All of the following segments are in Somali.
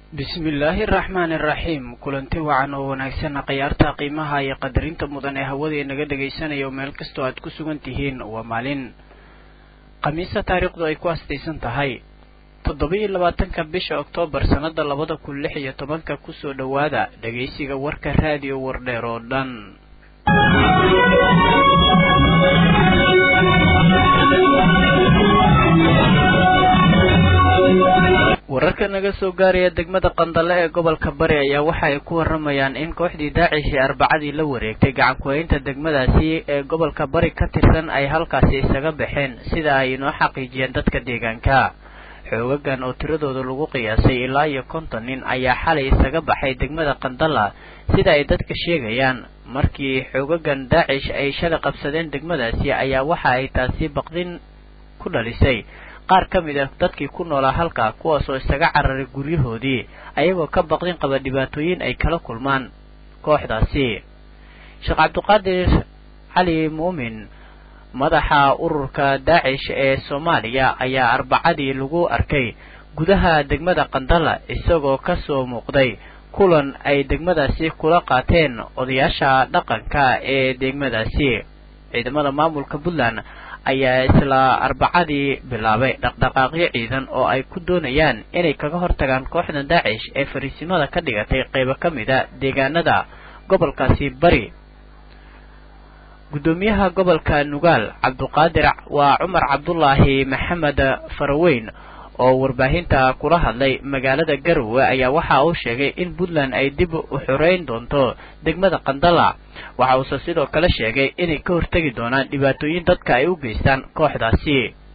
bismillaahi araxmaani araxiim kulanti wacan oo wanaagsanna khiyaarta qiimaha iyo qadarinta mudan ee hawada inaga dhegaysanaya oo meel kastoo aad ku sugan tihiin waa maalin khamiisa taariikhdu ay ku astaysan tahay toddoba-iyo labaatanka bisha oktoobar sannada labada kun lix iyo tobanka kusoo dhowaada dhegaysiga warka raadiyo wardheer oo dhan wararka naga soo gaaraya degmada qandale ee gobolka bari ayaa waxa ay ku waramayaan in kooxdii daacish ee arbacadii la wareegtay gacankuhaynta degmadaasi ee gobolka bari ka tirsan ay halkaasi isaga baxeen sida ay inoo xaqiijiyeen dadka deegaanka xoogagan oo tiradooda lagu qiyaasay ilaa iyo konton nin ayaa xalay isaga baxay degmada qandala sida ay dadka sheegayaan markii xoogagan daacish ay shalay qabsadeen degmadaasi ayaa waxa ay taasi baqdin ku dhalisay qaar ka mid ah dadkii ku noolaa halka kuwaasoo isaga cararay guryahoodii ayagoo ka baqdin qaba dhibaatooyin ay kala kulmaan kooxdaasi sheekh cabdiqaadir cali muumin madaxa ururka daacish ee soomaaliya ayaa arbacadii lagu arkay gudaha degmada qandala isagoo kasoo muuqday kulan ay degmadaasi kula qaateen odayaasha dhaqanka ee degmadaasi ciidamada maamulka puntland ayaa isla arbacadii bilaabay dhaqdhaqaaqyo ciidan oo ay ku doonayaan inay kaga hortagaan kooxda daacish ee fariisimada ka dhigatay qaybo ka mid a deegaanada gobolkaasi bari guddoomiyaha gobolka nugaal cabduqaadir waa cumar cabdulaahi maxamed faraweyn oo warbaahinta kula hadlay magaalada garowe ayaa waxa uu sheegay in puntland ay dib u xoreyn doonto degmada qandala waxa uuse sidoo kale sheegay inay ka hortegi doonaan dhibaatooyin dadka ay u geystaan kooxdaasi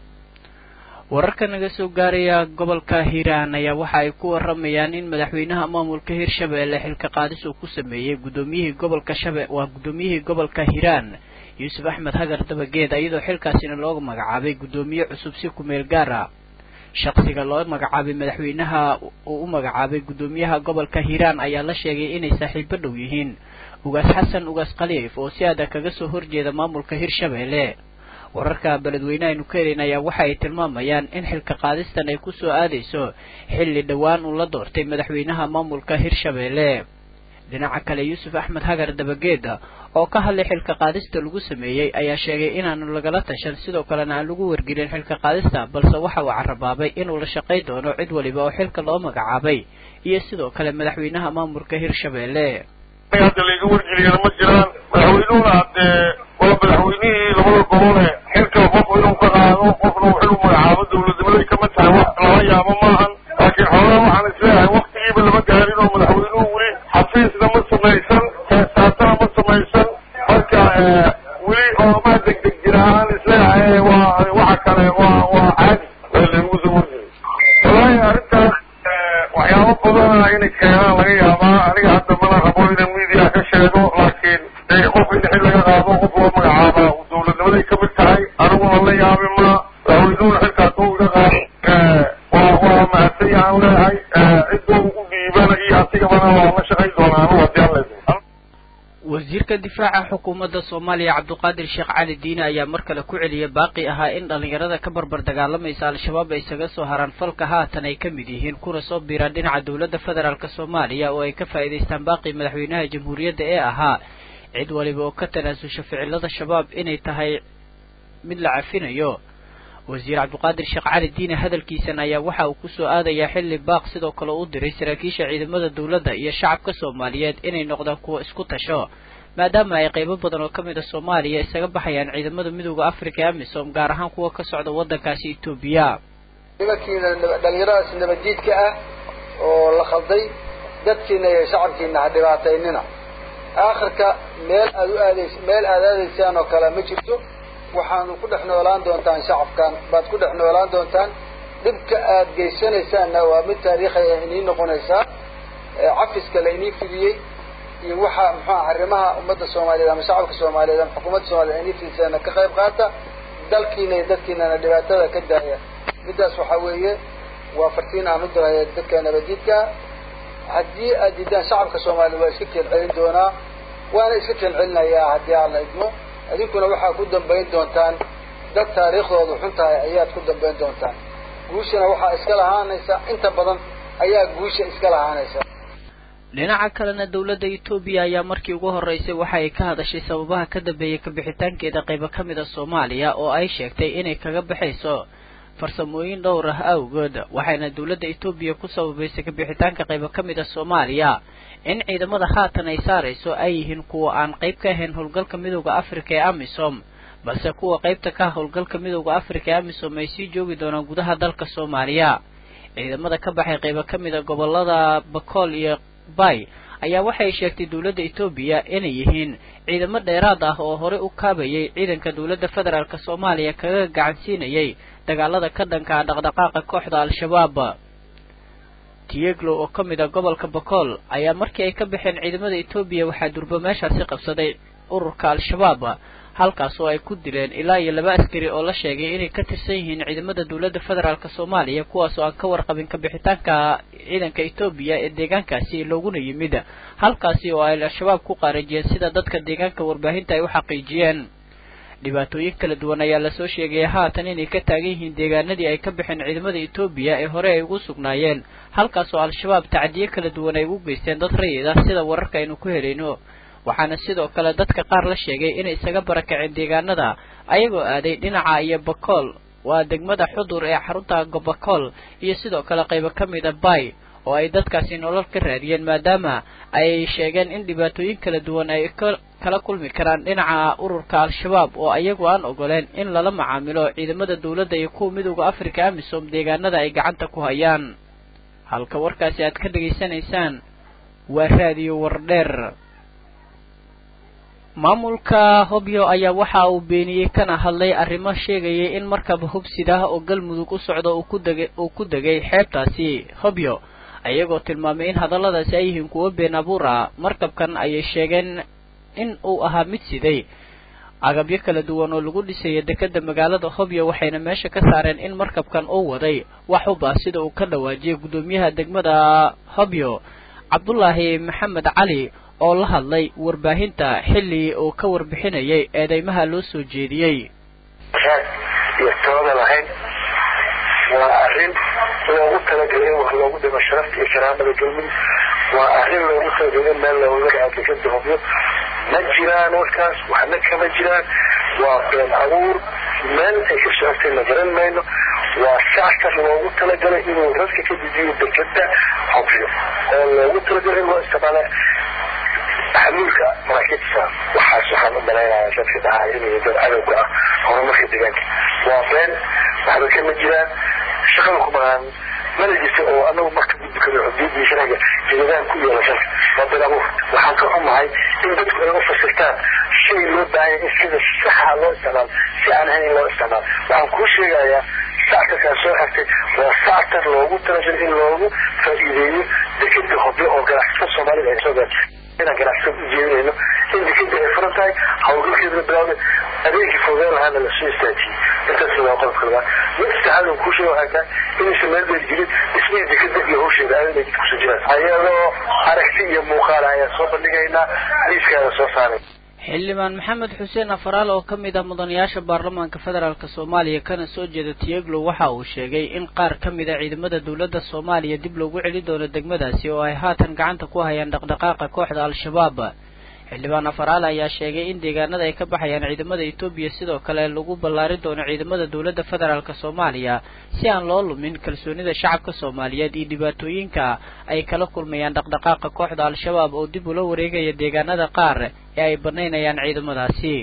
wararka naga soo gaaraya gobolka hiiraan ayaa waxa ay ku waramayaan in madaxweynaha maamulka hirshabeelle xilka qaadis uu ku sameeyey guddoomiyihii gobolka shabe waa guddoomiyihii gobolka hiiraan yuusuf axmed hagar dabageed iyadoo xilkaasina looga magacaabay guddoomiye cusub si kumeel gaara shaqsiga loo magacaabay madaxweynaha uu u magacaabay guddoomiyaha gobolka hiiraan ayaa la sheegay inay saaxiibo dhow yihiin ugaas xasan ugaas khaliif oo si adag kaga soo horjeeda maamulka hirshabeelle wararka beledweyne aynu ka helayn ayaa waxa ay tilmaamayaan in xilka qaadistan ay kusoo aadayso xilli dhowaan uu la doortay madaxweynaha maamulka hirshabeelle dhinaca kale yuusuf axmed hagar dabageeda oo ka hadlay xilka qaadista lagu sameeyey ayaa sheegay inaanu lagala tashan sidoo kalena aan lagu wargelin xilka qaadista balse waxa uu carabaabay inuu la shaqay doono cid waliba oo xilka loo magacaabay iyo sidoo kale madaxweynaha maamulka hirshabeelle hadda layga wargeliyana ma jiraan madaxweynuhuna haddee waa madaxweynihii labada gobole xilka qof inuu ka qaado qofna uu xil u magacaabo dawladnimaday kama tahay wax lala yaabo maahan laakiin xoogaa waxaan isleeyahay waktigiiba lama gaarin oo madaxweynuhu weli xafiisna ma samaysan heesaatana ma samaysan marka weli ooma degdeg jira aan isleeyahay waa waxa kale waa waa caadi waa laygu soo wargeli wallaahi arrintaas waxyaabo badana inay keenaan laga yaabaa aniga hadda mana rabo inaan media ka sheego laakiin qof in xil laga qaado qof loo magacaaba dawladnimaday kamid tahay aniguna la yaabi ma madaxweynuhuna xilkaas u iga qaado waa waa mahadsan yahaan leeyahay ciduu u dhiibana iyo asigabana waa la shaqayn doonaa anigu haddii aan leedahay wasiirka difaaca xukuumadda soomaaliya cabduqaadir sheekh cali diine ayaa mar kale ku celiyay baaqi ahaa in dhallinyarada ka barbar dagaalamaysa al-shabaab ay isaga soo haraan falka haatan ay ka mid yihiin kuna soo biiraan dhinaca dowladda federaalk soomaaliya oo ay ka faa'iidaystaan baaqii madaxweynaha jamhuuriyadda ee ahaa cid waliba oo ka tanaasusha ficilada shabaab inay tahay mid la cafinayo wasiir cabduqaadir sheekh cali diine hadalkiisan ayaa waxa uu kusoo aadayaa xilli baaq sidoo kale u diray saraakiisha ciidamada dowladda iyo shacabka soomaaliyeed inay noqdaan kuwa isku tasho maadaama ay qaybo badan oo ka mid a soomaaliya isaga baxayaan ciidamada midooda africa ee amisom gaar ahaan kuwa ka socda waddankaasi etoobiya nimankiina dhalinyaradaas nabaddiidka ah oo la khalday dadkiina iyo shacabkiina ha dhibaataynina aakhirka meel aad u aadays meel aad aadaysaan oo kale ma jirto waxaanu ku dhex noolaan doontaan shacabkan baad ku dhex noolaan doontaan dhibka aad geysanaysaanna waa mid taariikhay ah inii noqonaysaa cafiska la inii fidiyey iyo waxa muxuua arrimaha ummadda soomaaliyeed ama shacabka soomaaliyeed ama xukuumadda soomaliyeed inii fidisaana ka qayb qaata dalkiina iyo dadkiinana dhibaatada ka daaya middaas waxaa weeye waa fartiin aan u diraya dadka nabadiidka haddii aad diidaan shacabka soomaaliya waa iska keen celin doonaa waana iska keen celinayaa haddii aan la idmo idinkuna waxaa ku dambayn doontaan dad taariikhdoodu xun tahay ayaad ku dambayn doontaan guushana waxaa iska lahaanaysa inta badan ayaa guusha iska lahaanaysa dhinaca kalena dowladda etoobiya ayaa markii ugu horreysay waxa ay ka hadashay sababaha ka dambeeyay kabixitaankeeda qaybo ka mid a soomaaliya oo ay sheegtay inay kaga baxayso farsamooyin dhowr ah awgood waxayna dowladda etoobiya ku sababaysay kabixitaanka qaybo ka mid a soomaaliya in ciidamada haatan ay saarayso ay yihiin kuwa aan qayb ka ahayn howlgalka midooda afrika ee amisom balse kuwa qaybta ka howlgalka midooda afrika ee amisom ay sii joogi doonaan gudaha dalka soomaaliya ciidamada ka baxay qaybo ka mid a gobolada bakool iyo bay ayaa waxay sheegtay dowladda etoobiya inay yihiin ciidamo dheeraad ah oo horey u kaabayay ciidanka dowladda federaalk soomaaliya kaga gacansiinayay dagaalada ka dhanka ah dhaqdhaqaaqa kooxda al-shabaab tieglo oo ka mid a gobolka bakool ayaa markii ay ka baxeen ciidamada etoobiya waxaa durbo meeshaasi qabsaday ururka al-shabaab halkaas oo ay ku dileen ilaa iyo laba askari oo la sheegay inay ka tirsan yihiin ciidamada dowladda federaalk soomaaliya kuwaas oo aan ka warqabin kabixitaanka ciidanka etoobiya ee deegaankaasi looguna yimid halkaasi oo ay al-shabaab ku qaarajiyeen sida dadka deegaanka warbaahinta ay u xaqiijiyeen dhibaatooyin kala duwan ayaa lasoo sheegaya haatan inay ka taagan yihiin deegaanadii ay ka baxeen ciidamada etoobiya ee hore ay ugu sugnaayeen halkaas oo al-shabaab tacdiyo kala duwan ay ugu geysteen dad rayid ah sida wararka aynu ku helayno waxaana sidoo kale dadka qaar la sheegay inay isaga barakaceen deegaanada ayagoo aaday dhinaca iyo bakool waa degmada xudur ee xarunta bakool iyo sidoo kale qaybo ka mid a bay oo ay dadkaasi nolol ka raadiyeen maadaama ay sheegeen in dhibaatooyin kala duwan ay kala kulmi karaan dhinaca ururka al-shabaab oo ayagu aan ogoleen in lala macaamilo ciidamada dowladda iyo kuwa midooda afrika amisom deegaanada ay gacanta ku hayaan halka warkaasi aad ka dhegaysanaysaan waa raadiyo wardheer maamulka hobyo ayaa waxa uu beeniyey kana hadlay arrimo sheegayay in markaba hubsidah oo galmudug u socdo uu ku degay uu ku degay xeebtaasi hobyo ayagoo tilmaamay in hadalladaasi ay yihiin kuwo been abuur ah markabkan ayay sheegeen in uu ahaa mid siday agabyo kala duwan oo lagu dhisaya dekeda magaalada hobyo waxayna meesha ka saareen in markabkan uu waday wax uba sida uu ka dhawaajiyay guddoomiyaha degmada hobyo cabdulaahi maxamed cali oo la hadlay warbaahinta xilli uu ka warbixinayay eedeymaha loo soo jeediyey iyo tooda lahayn waa arrin loogu talagalay in wax loogu dhimo sharafta iyo karaamada galmudug waa arrin loogu talagalay in meel looga dhaco dekeda hobyo ma jiraan warkaas waxna kama jiraan waa been abuur meel ay ka socotay la garan mayno waa sactar loogu talagalay inuu radka ka dejiyo dekeda hobyo oo loogu talagalay in loo isticmaala xamuulka maraakiibta waxaas waxaan u malaynayaa dadka dhahaa inay dad cadowga ah horumarka deegaanka waa been waxba kama jiraan shaqada ku maqaan mana jirta oo anagu marka gudbi karo xuduudii sharciga jiladahan ku yeela sharka waa been abuur waxaan ka xumahay in dadku ay u fasirtaan shay loo baahanya in sida saxa loo isticmaalo si aan ahayn in loo isticmaalo waxaan kuu sheegayaa sactarkaa soo xigtay waa sactar loogu talagalay in loogu faa'iideeyo dekeda hobyo oo ganacsatada soomaalida ay soo gaartay inaan ganacsatada u jeedinayno in dekeda ay furan tahay hawlgalkeedana bilawday adeegii fogeyn lahaana lasoo istaajiyey intaas waa qodobka labaad mid saddexaad aan kuu sheega waxay tahay inaysan meel dheer jirin dhismihii dekeda iyo hawsheeda aad inay jid kusoo jiraan ayadoo aragti iyo muuqaala ayaan soo bandhigaynaa liiskaada soo saaray xildhibaan maxamed xuseen afaraal oo ka mid ah mudanayaasha baarlamaanka federaalk soomaaliya kana soo jeeda tiyeglo waxa uu sheegay in qaar ka mid a ciidamada dowladda soomaaliya dib loogu celi doono degmadaasi oo ay haatan gacanta ku hayaan dhaqdhaqaaqa kooxda al-shabaab xildhibaan afaraal ayaa sheegay in deegaanada ay ka baxayaan ciidamada etoobiya sidoo kale lagu ballaarin doono ciidamada dowladda federaalk soomaaliya si aan loo lumin kalsoonida shacabka soomaaliyeed iyo dhibaatooyinka ay kala kulmayaan dhaqdhaqaaqa kooxda al-shabaab oo dib ula wareegaya deegaanada qaar ee ay banaynayaan ciidamadaasi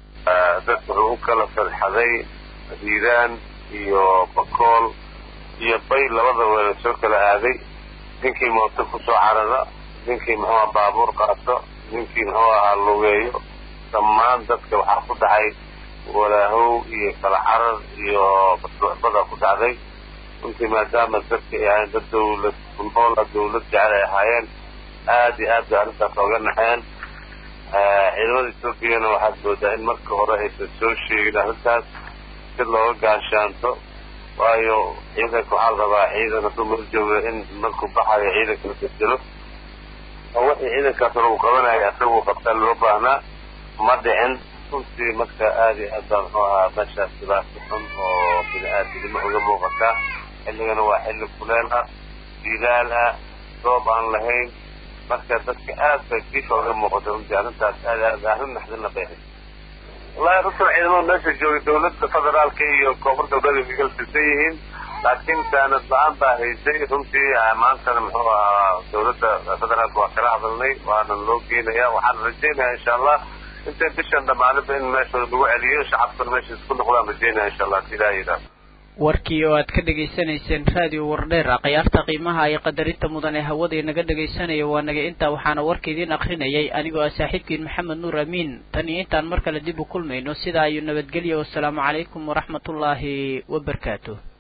dad wuxuu u kala farxaday hiiraan iyo bakool iyo bay labadaba la soo kala aaday ninkii mooto kusoo carara ninkii muxuu aha baabuur qaato ninkii muxuu ahaa lugeeyo dhammaan dadka waxaa ku dhacay walaahow iyo kala carar iyo basbuuxbada ku dhacday runtii maadaama dadka ay ahayn dad dawlad kunoola dawlad jecel ay ahaayeen aada iyo aad bay arrintaas ooga naxeen ciidamada etoobiyana waxaad moodaa in marka hore aysan soo sheegin arrintaas si looga gaashaanto waayo ciidanka waxaa la rabaa ciidan hadduu meel jooga in markuu baxayo ciidanka la bedelo oo wixii ciidankaas hore uu qabanaya isagu qabtaa loo baahnaa ma dhicin runtii marka aada iyo aad baa muxuu ahaa meeshaas dhibaato xun oo bini aadinimo uga muuqataa xilligana waa xilli kuleel ah jiilaal ah roob aan lahayn marka dadka aad bay difa uga muuqata runtii arrintaas aad aad arrin naxdina bay ahayd wallahi runtan ciidamada meesha joogay dawladda federaalka iyo koonfur galbeed way kalsisan yihiin laakiin saanad la-aan baa haysay runtii maantana muxuu ahaa dawladda federaalka waa kala hadalnay waana loo geenaya waxaan rajeynaya insha allah intay bishan dhamaanaba in meesha lagu celiyo shacabkuna meesha isku noqdaan rajeynaya insha allah ilaah yidhaah warkii oo aad ka dhegaysanayseen raadiyo wardheer khiyaarta qiimaha iyo qadarinta mudan ee hawada inaga dhegaysanaya waa naga intaa waxaana warka idiin akrinayay anigoo ah saaxiibkiin maxamed nuur amiin tan iyo intaan mar kale dib u kulmayno sidaa iyo nabadgelya wasalaamu calaykum waraxmatullaahi wabarakaatu